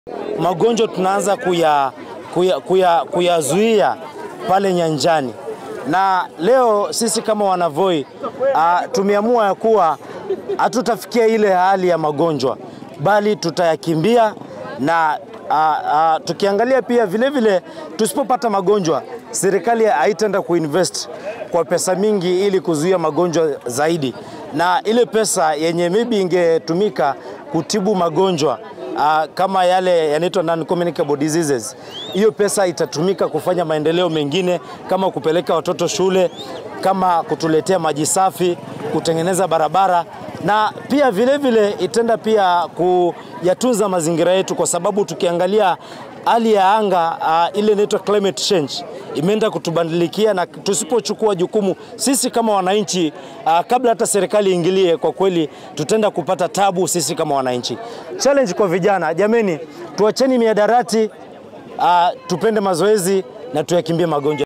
magonjwa tunaanza kuya kuyazuia kuya, kuya pale nyanjani, na leo sisi kama wanavoi uh, tumeamua ya kuwa hatutafikia ile hali ya magonjwa, bali tutayakimbia na uh, uh, tukiangalia pia vilevile, tusipopata magonjwa, serikali haitaenda kuinvest kwa pesa mingi ili kuzuia magonjwa zaidi, na ile pesa yenye maybe ingetumika kutibu magonjwa Uh, kama yale yanaitwa non communicable diseases, hiyo pesa itatumika kufanya maendeleo mengine kama kupeleka watoto shule, kama kutuletea maji safi, kutengeneza barabara na pia vilevile itaenda pia kuyatunza mazingira yetu, kwa sababu tukiangalia hali ya anga uh, ile inaitwa climate change imeenda kutubadilikia, na tusipochukua jukumu sisi kama wananchi uh, kabla hata serikali iingilie, kwa kweli tutaenda kupata tabu sisi kama wananchi. Challenge kwa vijana, jameni, tuacheni miadarati uh, tupende mazoezi na tuyakimbie magonjwa.